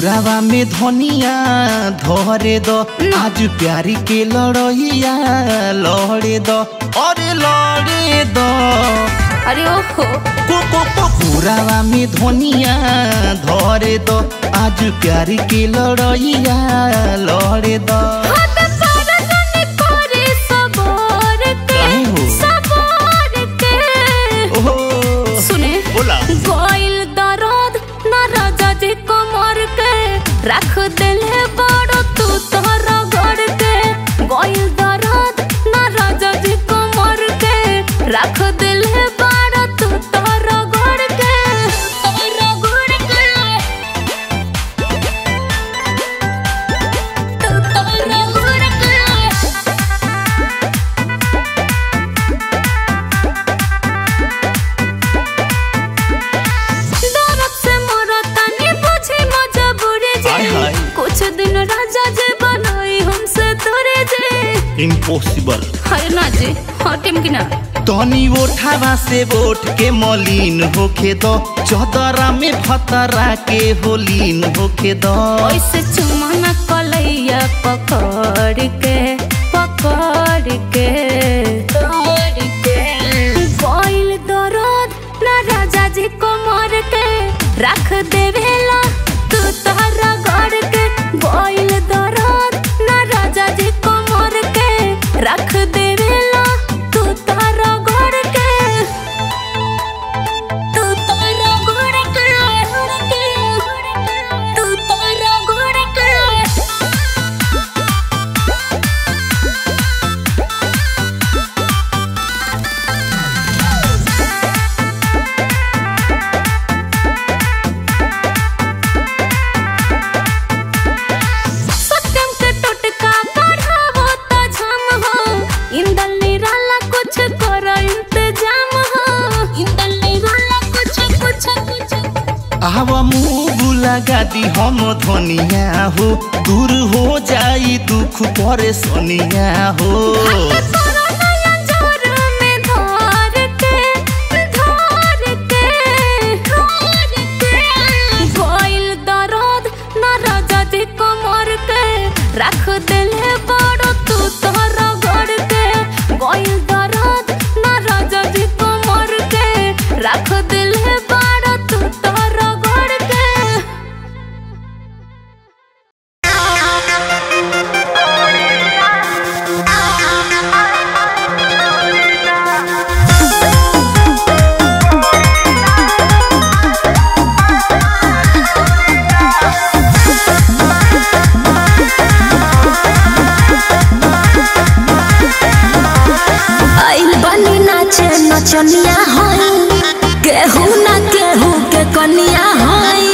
कोरावा में धनिया धरे दो आज प्यारी के लड़ैया लड़े दो अरे लड़े दो अरे ओहो को को को कोरावा में धनिया धरे दो आज प्यारी के लड़ैया लड़े दो हाथ पारा तने करे सबर के काहे हो? सबर के ओहो सुने बोला गोइल दर्द न राजा जी कमर के रख देले बड़ो तू तोहरा गड़ के गोइल दर्द न राजा जी कमर के रख देले बड़ो तू तोहरा गड़ के तोहरा गड़ के तू तोहरा गड़ के दरद से मोरा तनी बुझी मजबूरी हाय, जी हाय। कुछ दिन राजा जी बनाई हमसे तोरे जी इम्पॉसिबल हाय ना जी हटिम कि ना तनी ओठावा से बोट के मलिन होखे दो चौदरा में भतरा के होलीन होखे दो ऐसे चुमाना कलैया पकड़ के पकड़ के पकड़ के कोइल दर्द ना राजा जी कमर के रख देवेला तू तारा गड़ के कोइल दर्द ना राजा जी कमर के रख देवेला तू तारा गड़ के तू तारा गड़ के तू तारा गड़ के सत्यम के टोटका बढ़ावो त झम हो इंदल निराला कुछ करो इंतजाम हो इंदल निराला कुछ कुछ कुछ आवा मुँह लगा दी हम धनिया हो दूर हो जाई दुख परेशानिया हो घाट तोरा नया जोर में धार के धार के धार के गोइल दर्द न राजा जी कमर के रख देले बड़ो तू तोहरा गड़ के गोइल दर्द न राजा जी कमर के रख देले बड़ो तू तोहरा गड़ के आइल बनी नाचे नचनिया हई केहू ना केहू के कनिया हई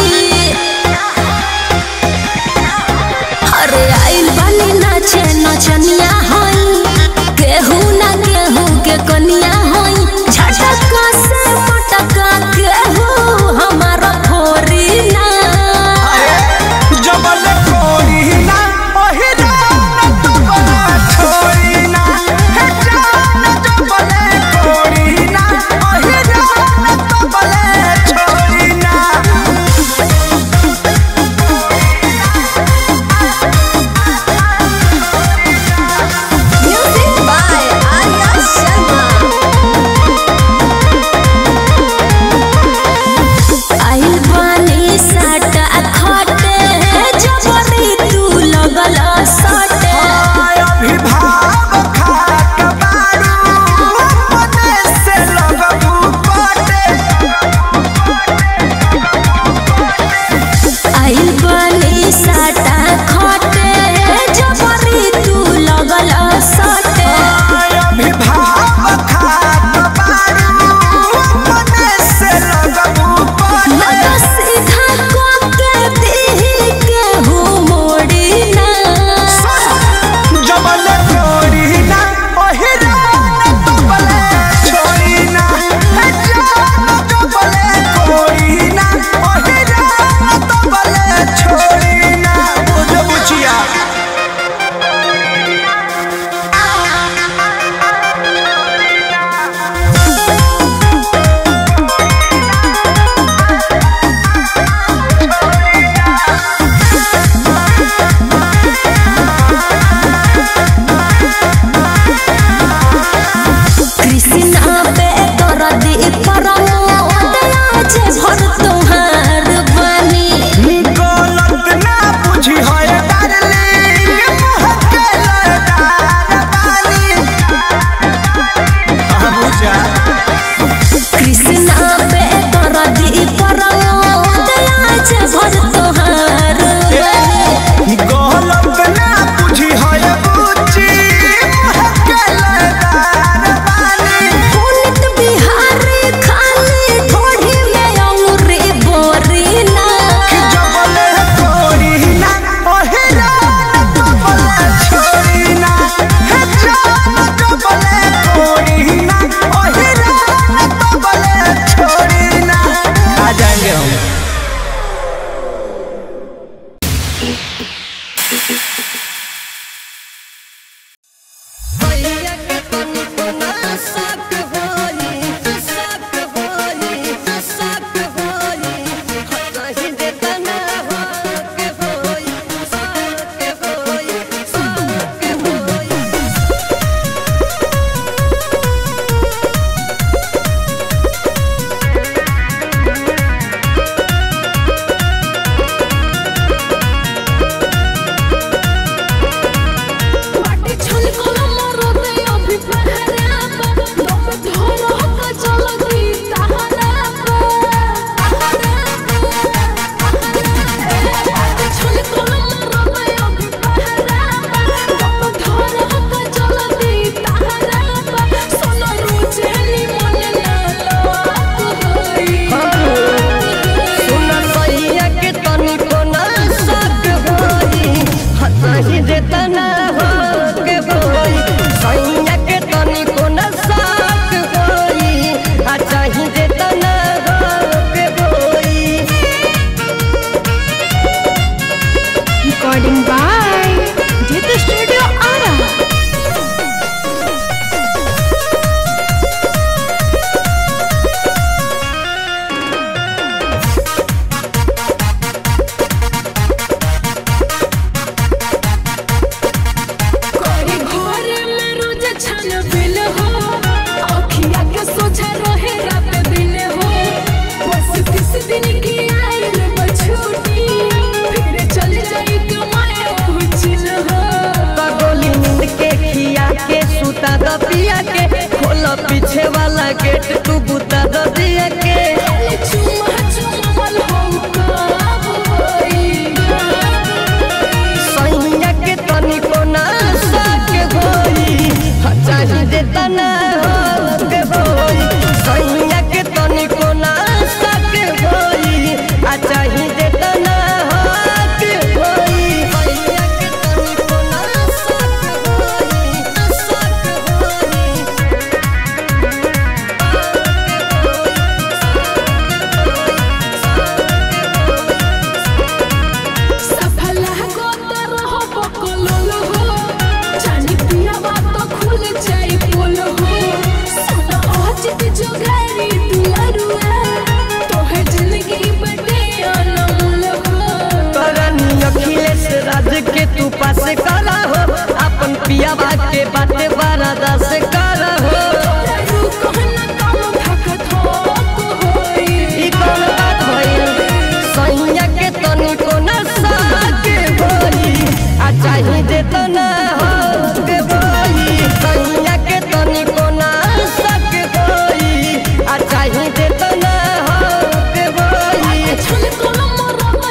अरे आइल बनी नाचे नचनिया हई केहू ना केहू के कनिया हई झटका से मटका केहू हमारा फोरी ना जबल कोई ना ओही जान तबला छोड़ी ना हे जान जबल कोई ना ओही जान तबला छोड़ी ना म्यूजिक बाय आर्या शर्मा सैया के खोला पीछे वाला गेट तू बुता दो दिया के सैया के तनिको ना साके होई हाँ, चाही दे तना के होई सैया के तनिको ना साके होई आ चाही दे तना के होई सैया के तनिको ना साके होई साके होई करनी अखिलेश राज के तू पास करा हो अपन पियावा के बाते बारादा से करा हो ई कौन बात भइल सैया के तनिको न साके होई आ चाही दे तो ना हो के होई सैया के तनिको न साके होई आ चाही दे तो ना हो के होई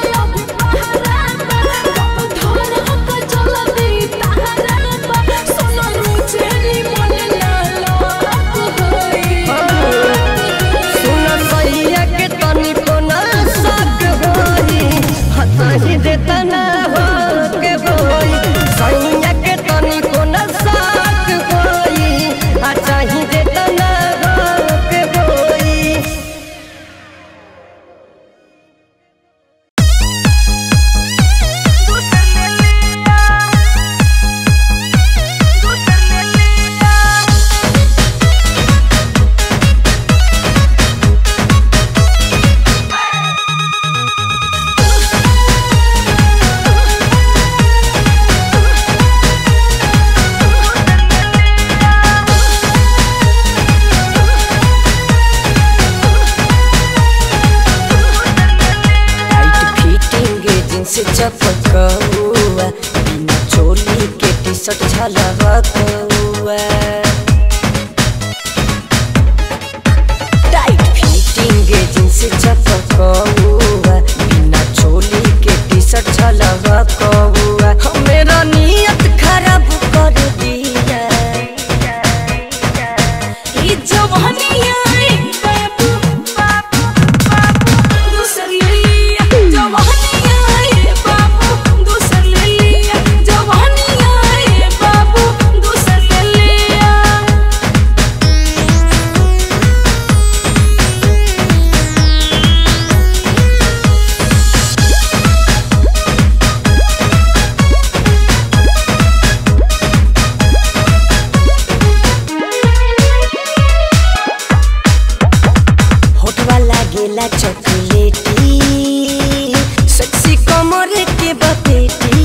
सुन सैया के तनिको न साक होई हताही देता ना हो के होई सैया के तनिको न साक होई आ चाही देता ना हो के होई टाइट फिटिंग जींस चपकौआ बिना चोली के टी शर्ट झलकौआ टाइट फिटिंग जींस चपकौआ बिना चोली के टी शर्ट झलकौआ मेरा नियत खराब कर दिया ई जवानिया रे बाबू बाबू बाबू दूसर ले लिया जवानिया रे बाबू दूसर ले लिया जवानिया रे बाबू दूसर ले लिया होठवा लागेला चॉकलेटी सेक्सी कमर के बपेटी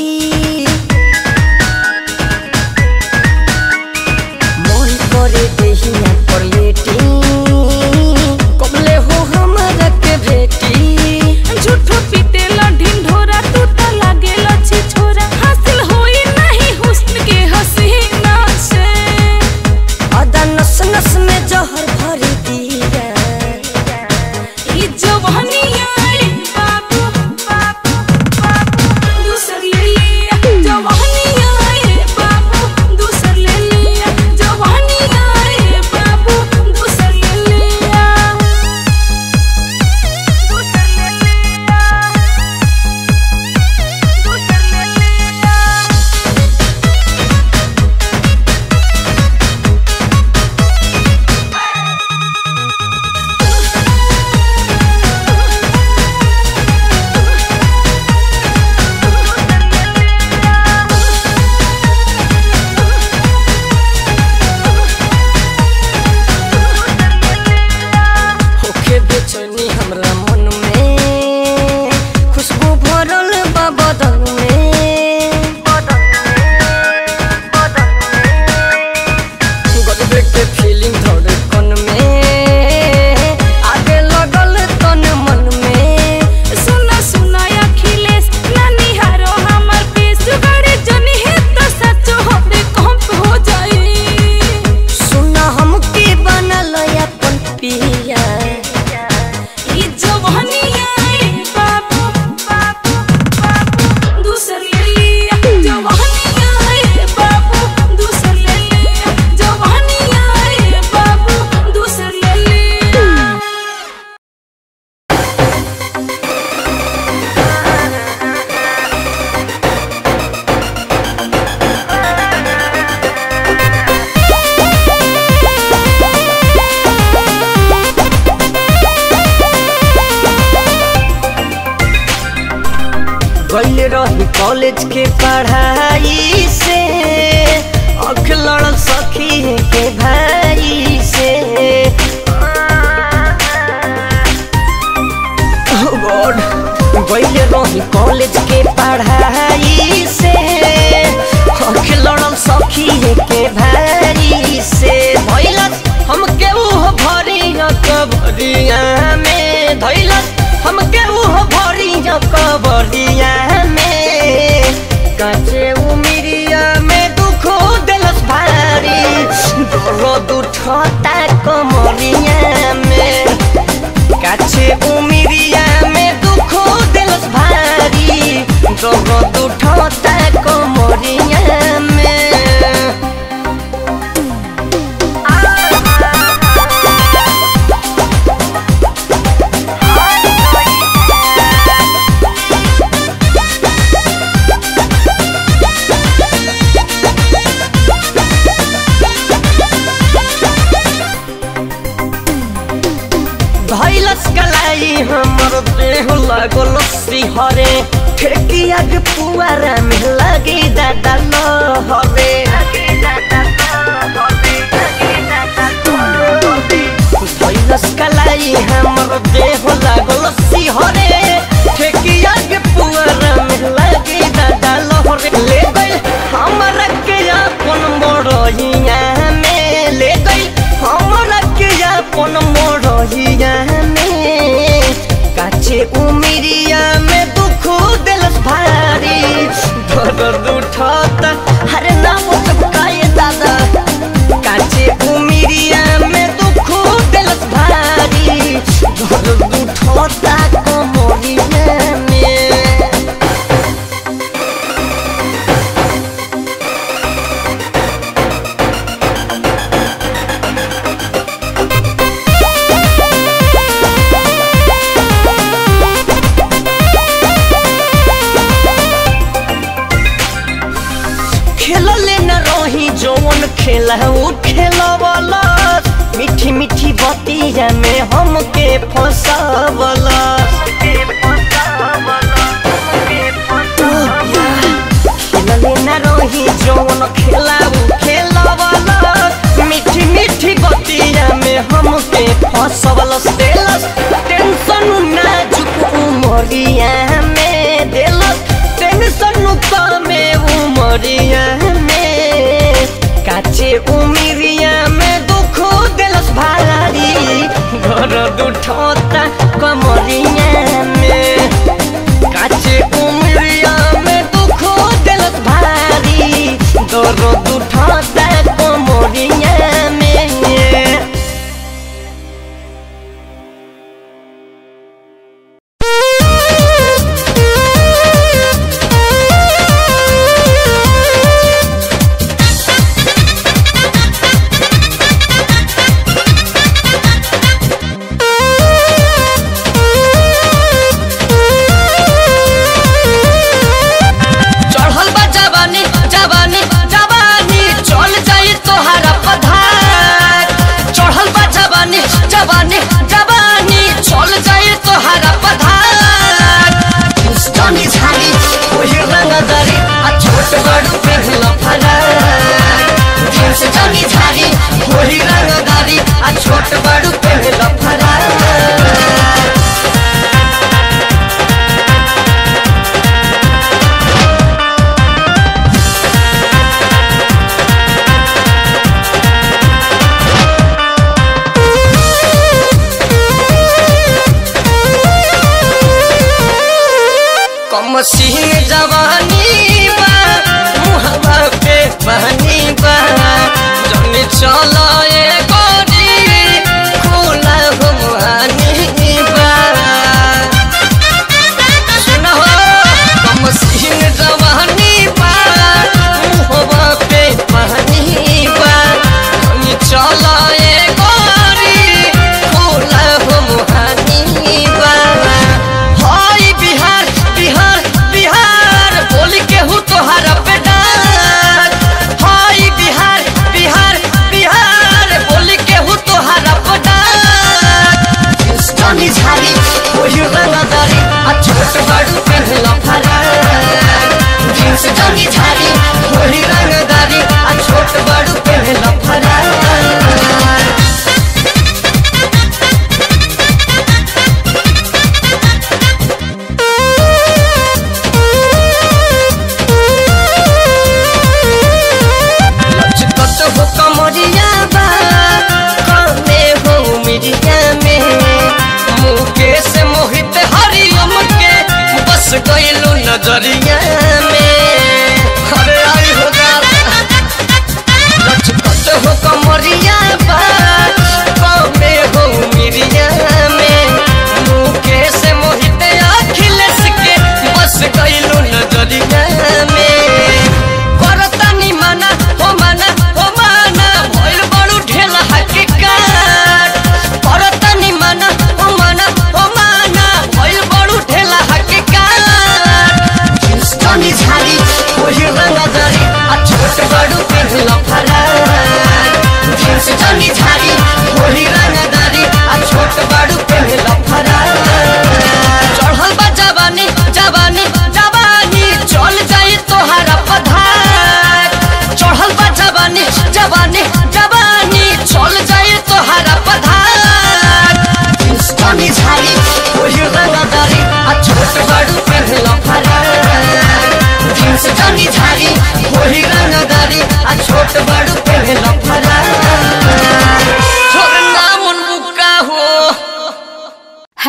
मन करे देहिया पर लेटी कबले हो हमरा के भेटी झूठो पीटेला ढिंढोरा तू त लागेला छिछोरा हासिल होई नहीं हुस्न के हसीना से अदा नस नस में जहर भर दिया ई जवानिया रे बाबू बाबू बाबू दूसर ले लिया जवानिया रे बाबू दूसर ले लिया जवानिया रे बाबू दूसर ले लिया दूसर ले लिया दूसर ले लिया कॉलेज के पढ़ाई से अख लड़ल सखी के भाई से Oh God, गइले रही कॉलेज के पढ़ाई से अख लड़ल सखी के भाई से भइलस हम केहू भरिया कबरिया में धइलस हम केहू भरिया कबरिया में काचे उमिरिया में दुख दिलस भारी दर्द उठता कमरिया में काछे उमिरिया में दुख दिलस भारी दर्द उठता कमरिया में धैलस कलाई हमर देह लागल सिहरे ठेकिया के पुआरा में लगी दादा लहरे धैलस कलाई हमर देह लागल सिहरे ठेकिया के पुआरा में लगी दादा लहरे ले गई हमरा के अपन मोड़िया में ले गई हमरा के अपन मोड़िया में काचे उमिरिया में दुख दिलस भारी दर्द उठता हरे नाम चपकाए दादा काचे उमिरिया में दुख दिलस भारी दर्द उठता कमरिया में खेलले न रही जौन खेला उ खेलवला मीठी मीठी बतिया में हमके फंसावला खेलले न रही जौन खेला उ खेलवला मीठी मीठी बतिया में हमके फंसावला देलस टेंशन नाजुक उमरिया में देलस टेंशन कमे उमरिया में काचे उमिरिया में दुख दिलस भारी घर उठता कमरिया में काचे उमिरिया में दुख दिलस भारी दर्द उठता कमरिया में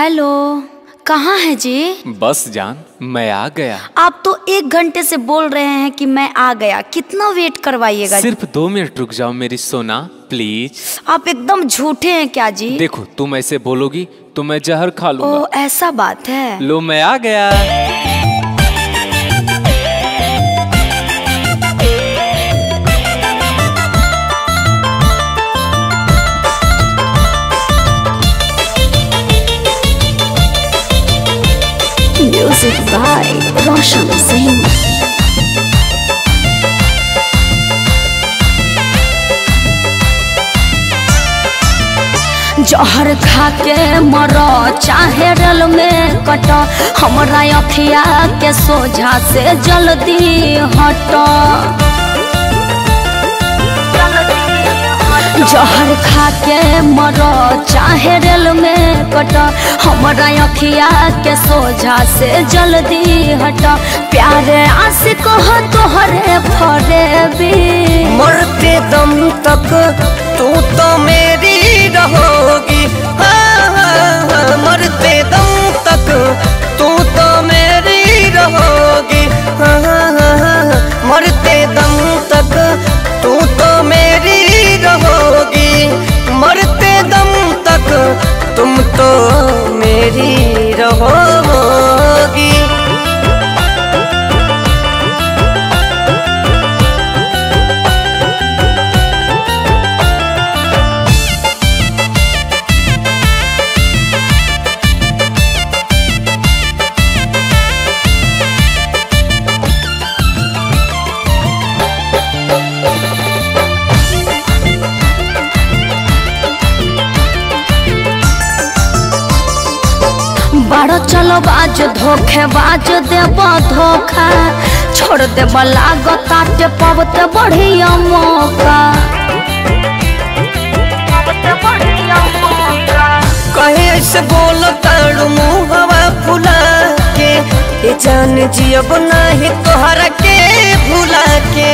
हेलो कहाँ है जी बस जान मैं आ गया आप तो एक घंटे से बोल रहे हैं कि मैं आ गया कितना वेट करवाइएगा सिर्फ दो मिनट रुक जाओ मेरी सोना प्लीज आप एकदम झूठे हैं क्या जी देखो तुम ऐसे बोलोगी तो मैं जहर खा ओ लूंगा ऐसा बात है लो मैं आ गया म्यूजिक बाय रोशन सिंह जहर खा के मर चाहे रल में कट हमरा अखिया के सोझा से जल्दी हट जहर खा के मर चाहे रेल में कट हमरा अखिया के सोझा से जल्दी हट प्यारे आशिक हो तोहरे फरेबी मरते दम तक तू तो मेरी रहोगी हाँ, हाँ, हाँ, मरते दम तक तू तो मेरी रहोगी हाँ, हाँ, हाँ, हाँ, मरते दम तक तू तो मेरी रहोगी मरते दम तक तुम तो मेरी रहोगी बारो चलो बाज धोखे बाज देब धोखा छोड़ देब लागताटे पबते बढ़िया मौका कहे ऐसे बोलो ताड़ू मुहवा फुला के ये जान जियब नाही तोहरा के भुला के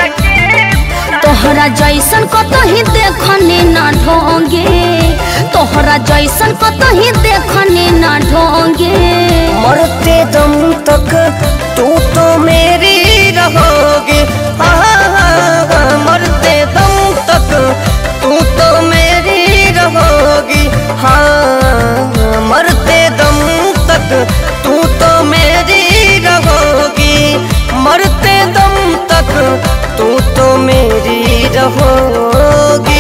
तोहरा जैसन कतही देखनी ना ढोंगे तोहरा जैसन कतही देखनी ना ढोंगे मरते दम तक तू तो मेरी रहोगी हाँ, हाँ, हाँ, मरते दम तक तू तो मेरी रहोगी हाँ मरते दम तक तू तो मेरी रहोगी मरते दम तक तू तो मेरी रहोगी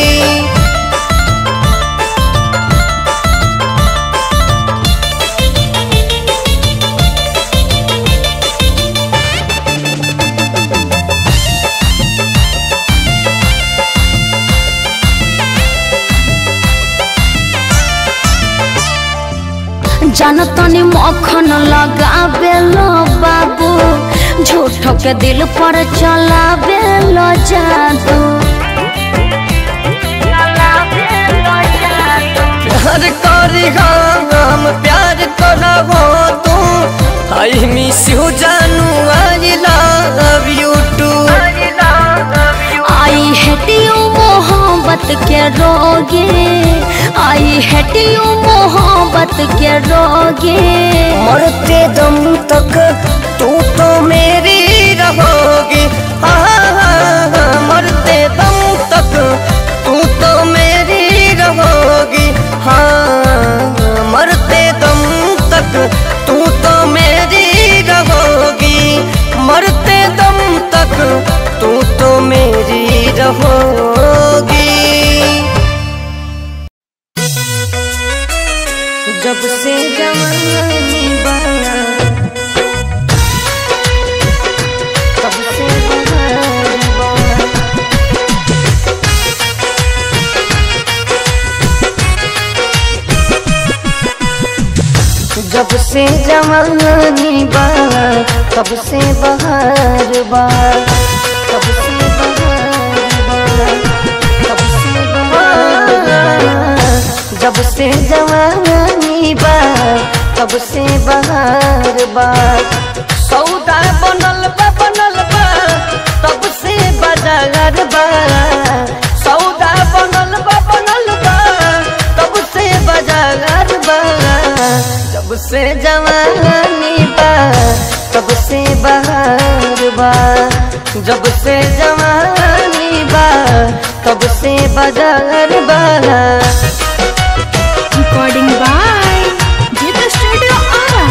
जानतनी मक्खन लगावे लो बाबू झूठ के दिल पर चलावे लो जादू प्यार करी हम प्यार करबो तू आई मिस यू जानू I love you too I hate you मोहब्बत के रोगे आई हेट यू मोहब्बत के रोगे मरते दम तक तू तो मेरी रहोगी हाँ, हाँ, हाँ, मरते दम तक तू तो मेरी रहोगी हाँ मरते दम तक तू तो मेरी रहोगी मरते दम तक तू तो मेरी रहोगी जब से जवानी बना तब से बहार बना जब से जवानी बा तब से बहार बा तब से बहार बा तब से बहार बा जब से जवानी बा तब से बहार बा सौदा बनल बा बनल बा तब से बाजार बा सौदा बनल बा बनल बा तब से बाजार बा से जवानी बा तब से बहार बा जब से जवानी बा तब से बाजार बा Recording by Jita Studio Ara.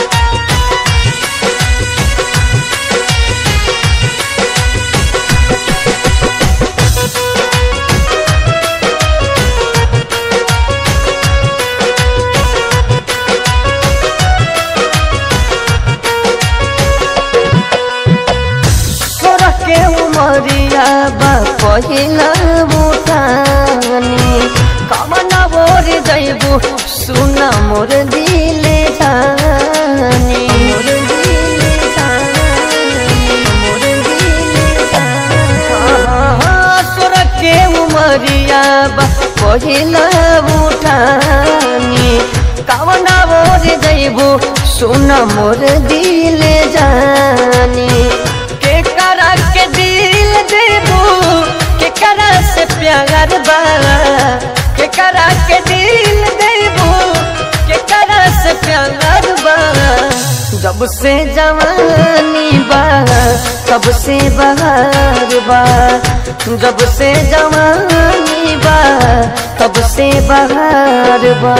तोरा के उमरिया बा पहिला मुठानी कमना बोर जैबू सुना मोर दिले जानी मोर दिले जानी मोर दिले जानी तोरा के उमरिया बा पहिला मुठानी कमना बोर जैबू सुना मोर दिले जानी के करा के दिल देबू के करा से प्यार बा के करा के दिल देबू के करा से प्यार बा जब से जवानी बा तब से बहार बा जब से जवानी बा तब से बहार बा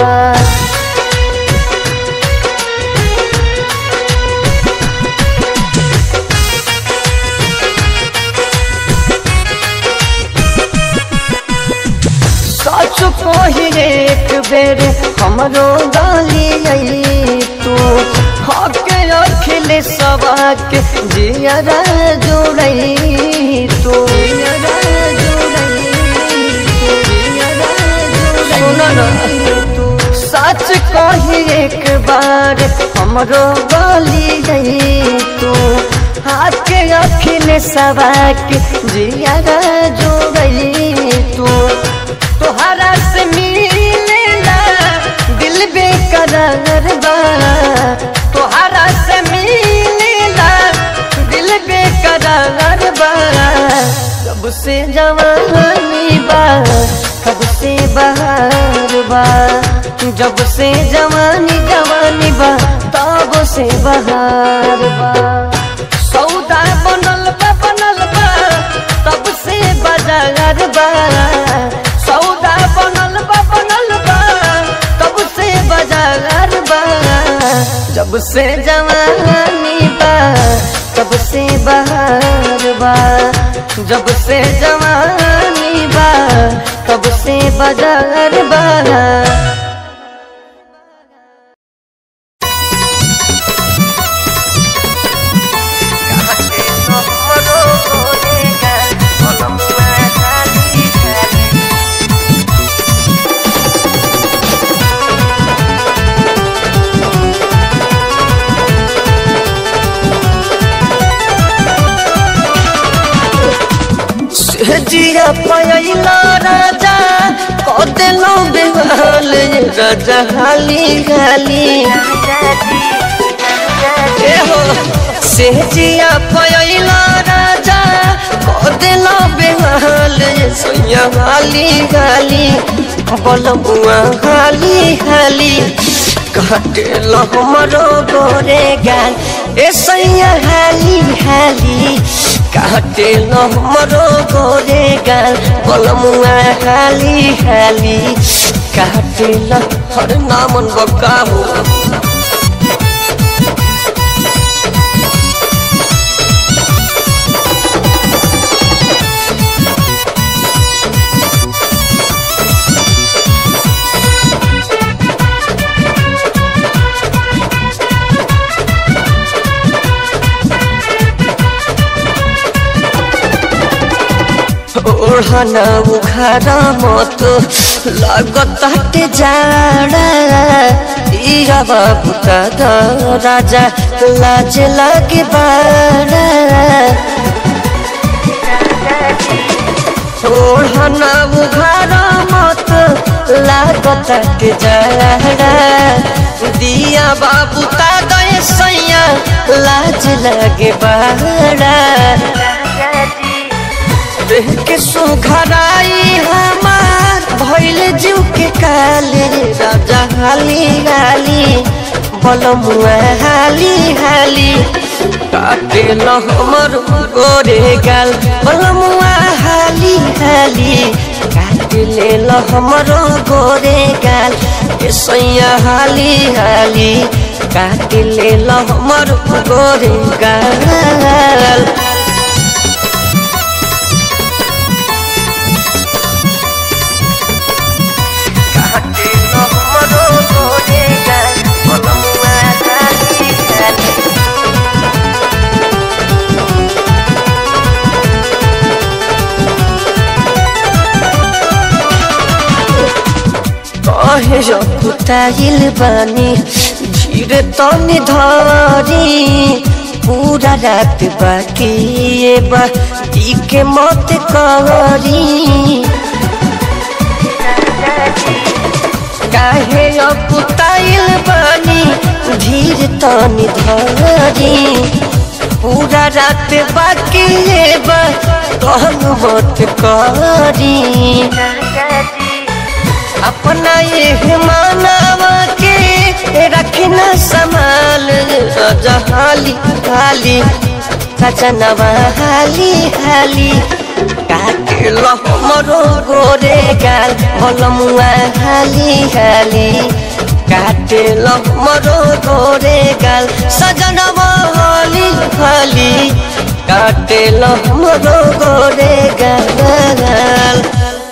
सच कही एक बेर हमरो गाली आई तू हके अखिले सबाक जियरा जोड़ई तू सुनो ना सच कही एक बार हमरो गाली आई तू हाथ के अखिले सबाक जियरा जोड़ई तू तोहरा से मिलेला दिल बेकरार बा तोहरा से मिलेला दिल बेकरार बा कब से जवानी बा कब से बहार बा जब से जवानी जवानी बा तब से बहार बा सौदा बनल बा बनल बा तब से बाजार बा सौदा बनल बा बनल बा तब से बाजार बा जब से जवानी बा तब से बहार बा जब से जवानी बा तब से बाजार बा जिया पयला राजा कदेलो बेहाल राजा हाली हाली ए हो से जिया पयला राजा कदेलो बेहाल सैया हाली हाली बलबुआ हाली हाली काटेलो हमरो गोरे गाल ए सैया हाली हाली काटेलो हमरो गोरे गाल बलमुआ हाली हाली काटेलो हर नामन बकाबू ओढ़ना उखाड़ा मत लागत हटे जाड़ा इया बाबू का द राजा लाज लागे बाड़ा ओढ़ना उखाड़ा मत लागत हटे जाड़ा दिया बाबू का गए सैया लाज लागे बाड़ा देह के सुघराई हमार भइल जीव के काले राजा हाली गाली पलमुआ हाली हाली काटे ल हमर गोरे गाल पलमुआ हाली हाली काटे ले ल हमरो गोरे गाल ए सैया हाली हाली काटे ले ल हमर गोरे गाल काटे ल हमरो गोरे गाल पलमुआ हाली हाली कहे रकुताइल बानी धीरे तनी धरी पूरा रात बाकी ये बा दी के मत करी काहे रकुताइल बानी धीरे तनी धरी पूरा रात बाकी ये बा कहन मत करी अपना ये मानवा के रखना संभाल हाली हाली सजनवा हाली हाली काटे लो हमरो गोरे गाल बलमुआ हाली हाली काटे लो हमरो गोरे गाल सजनवा हाली हाली काटे लो हमरो गोरे गाल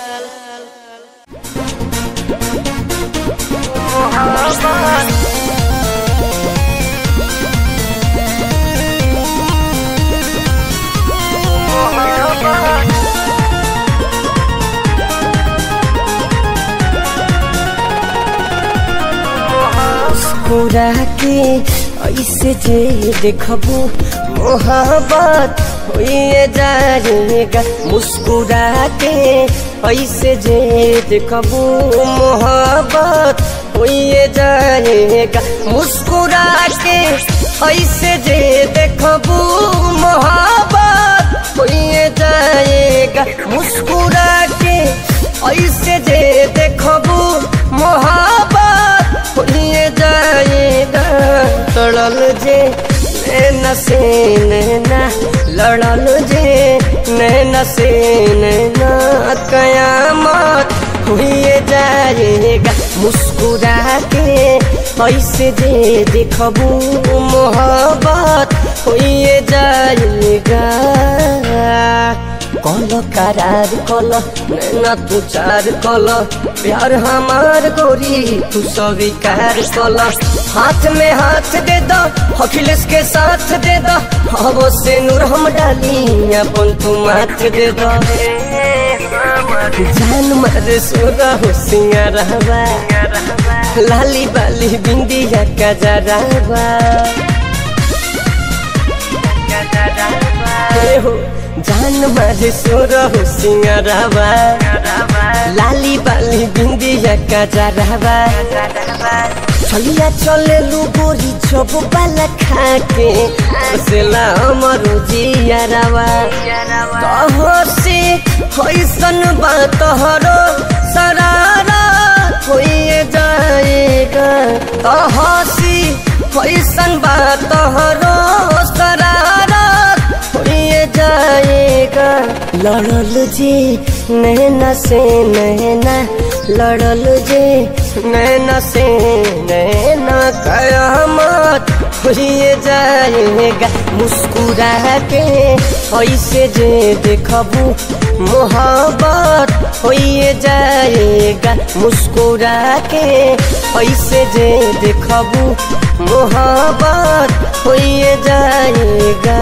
मुस्कुरा के ऐसे जे देखबू मोहब्बत होइए जाएगा मुस्कुरा के ऐसे जे देखबू मोहब्बत होइए जाएगा मुस्कुरा के ऐसे जे देखबू मोहब्बत होइए जाएगा मुस्कुरा के ऐसे जे देखबू मोहब्बत होइए जाएगा तड़ल जे नैना से नैना लड़ल जे नैना से नैना कयामत हुए जाएगा मुस्कुरा के ऐसे जे देखबू मोहब्बत हुए जाएगा कल करार कल नैना तू चार कल प्यार हमार गोरी तू स्वीकार कल हाथ में हाथ दे दो अखिलेश के साथ दे दो हवो से नूर हम डाली अपन तू माथ दे दो जान मारे सोरा हो सिंगारवा लाली बाली बिंदिया का जरावा ए हो जान मारे सोर हो सिंगरवा लाली बाली बिंदिया का जरावा चलिया चले लू गोरी चोप बाला खाके सेला अमरो जियारवा तोहर से होइसन बा तोहरो सरारा होइए जाएगा तोहसी होइसन बा तोहरो सरारा होइए जाएगा लड़ल जे नैना से नैना लड़ल जे नैना से नैना कयामत होइए जाएगा मुस्कुरा के ऐसे जे देखबू मोहब्बत होइए जाएगा मुस्कुरा के ऐसे जे देखबू मोहब्बत होइए जाएगा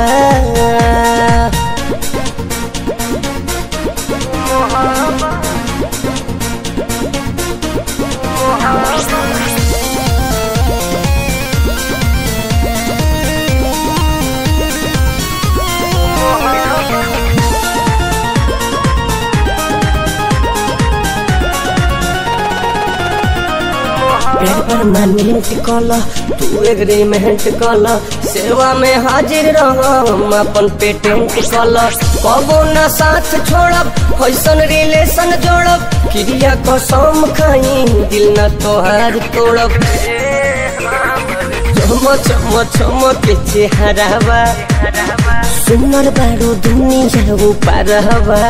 प्यार परमानेंट कल तू एग्रीमेंट कल सेवा में हाजिर रह हम अपन पेटेंट कल कबो न साथ छोड़ब कैसन रिलेशन जोड़ब क्रिया कसम खाई दिल न तोहार तोड़ब चम चम चम के चेहरावा सुनर बारू दुनिया ऊपर हवा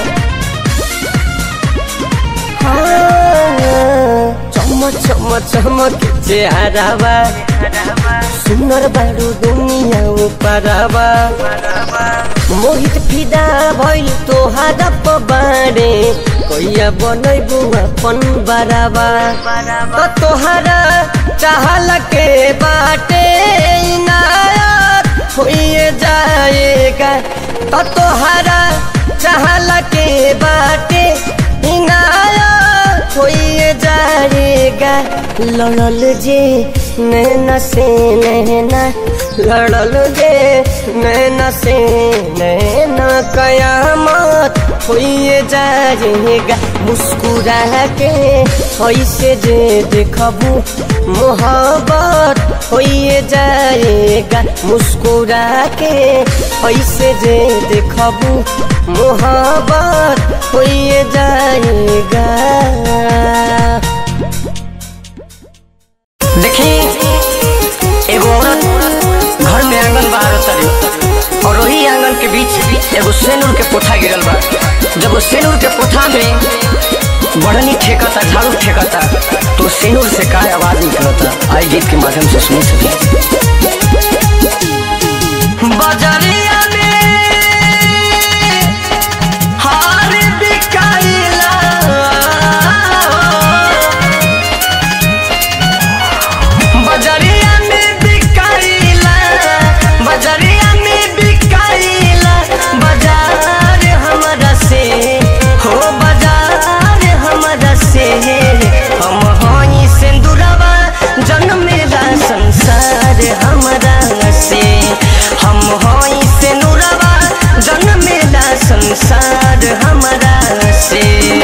चम चम चम के चेहरावा सुनर बारू दुनिया ऊपर हवा मोहित फिदा भइल तोहारा पबारे कैया बनैबू अपन बराबा त तोहारा चाहल के बाटे इनायत होइए जाएगा त तोहारा चाहल के बाटे इनायत होइए जाएगा लड़ल जे नैना से नैना लड़ल जे नैना से नैना कयामत होइए जाएगा मुस्कुरा के ऐसे जे देखबू मोहब्बत होइए जाएगा मुस्कुरा के ऐसे जे देखबू मोहब्बत होइए जाएगा देखी एगो औरत घर में आंगन बाहर तरी और वही आंगन के बीच एगो सेनुर के पोथा गिरल बा जब वो सेनुर के पोथा में बढ़नी ठेकता झाड़ू ठेकता तो सेनुर से का आवाज निकलता आई गीत के माध्यम से सुन सके बजरिया में हार बिकाइला बजरिया में बिकाइला बजरिया में बिकाइला बाजार हमरा से हो बाजार हमरा से हम हई सिंदूरवा जन्मेला संसार हमरा से हम हई सिंदूरवा जन्मेला संसार हमरा से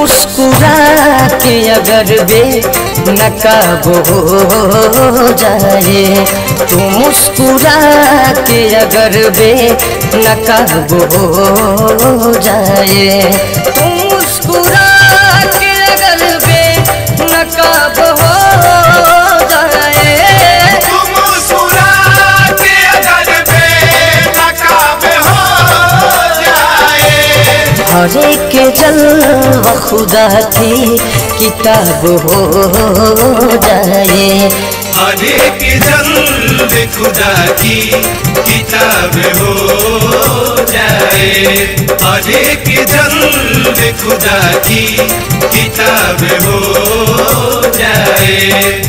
मुस्कुरा के अगर बे नकाब हो जाए तू मुस्कुरा के अगर बे नकाब हो जाए तू मुस्कुरा के अगर बे नकाब हो जाए हरे के जलवा खुदा की किताब हो जाए हरे के जल्द खुदा की किताब हो जाए हरे के जल्द खुदा की किताब हो जाए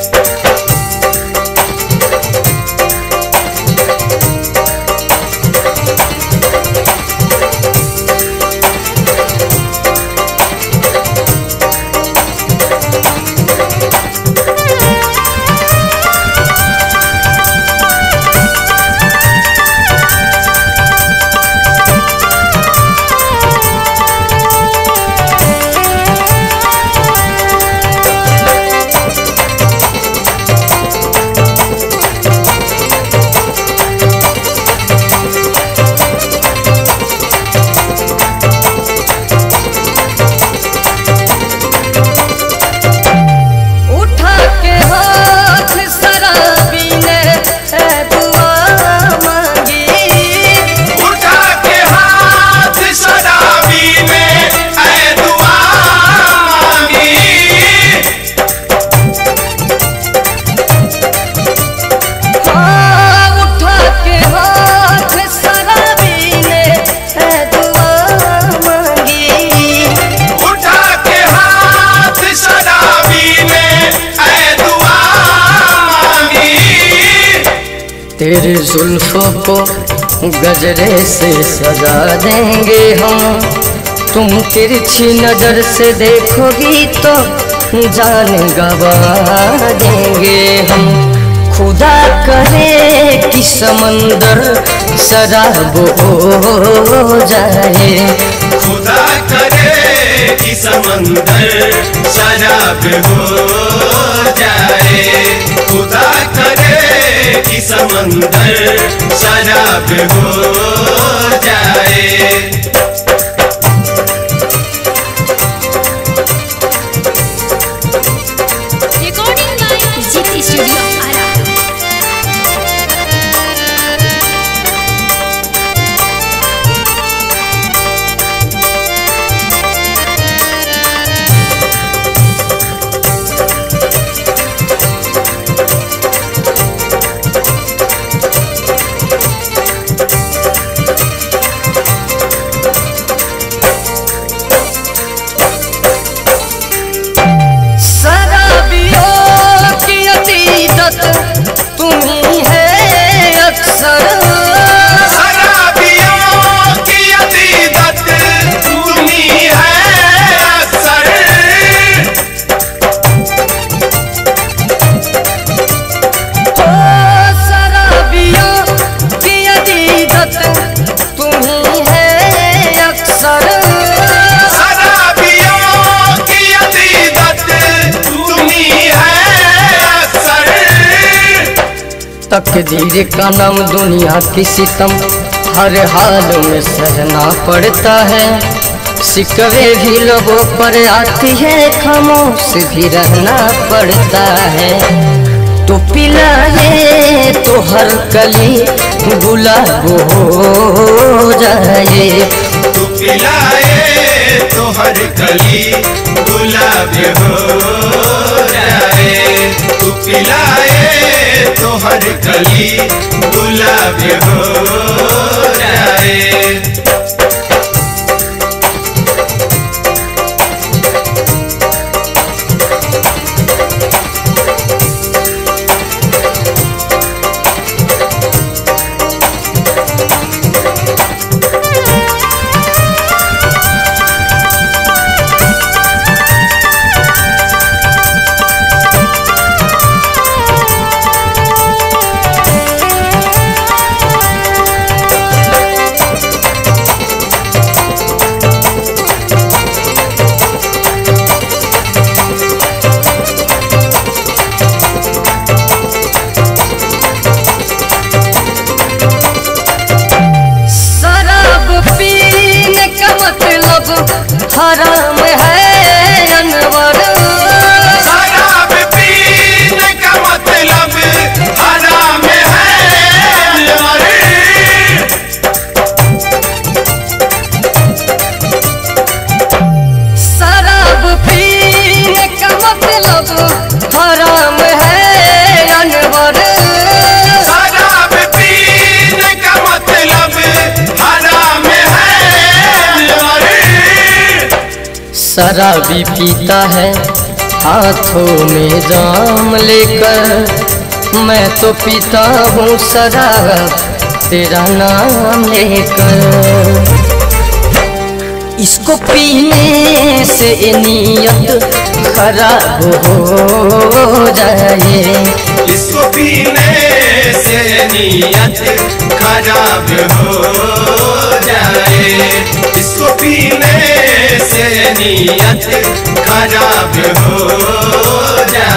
उठा के हाथ शराबी ने ए दुआ मांगी उठा के हाथ शराबी ने ऐ दुआ मांगी हाँ, उठा के हाथ शराबी ने ए दुआ मांगी उठा के हाथ शराबी ने ऐ दुआ मांगी तेरे जुल्फों को गजरे से सजा देंगे हम तुम तिरछी नजर से देखोगी तो जान गवा देंगे हम खुदा करे कि समंदर शराब हो जाए खुदा करे कि समंदर शराब हो जाए खुदा करे कि समंदर शराब हो जाए Recording by GT Studio Ara. शराबियों की अतीदत तुम्ही है अक्सर शराबियों की अतीदत तुम्ही है अक्सर ओ शराबियों की अतीदत तुम्ही है अक्सर शराबियों की अतीदत तुम्ही है अक्सर तकदीर का नाम दुनिया की सितम हर हाल में सहना पड़ता है सिकवे भी लोगों पर आती है खामोश भी रहना पड़ता है तो पिलाए तो हर कली गुलाब हो जाए तू पिलाए तो हर कली गुलाब हो जाए तू पिलाए तो हर कली गुलाब हो जाए शराबी पीता है हाथों में जाम लेकर मैं तो पीता हूँ शराब तेरा नाम लेकर इसको पीने से नीयत खराब हो जाए इसको पीने से नीयत खराब हो जाए इसको पीने से नीयत खराब हो जाए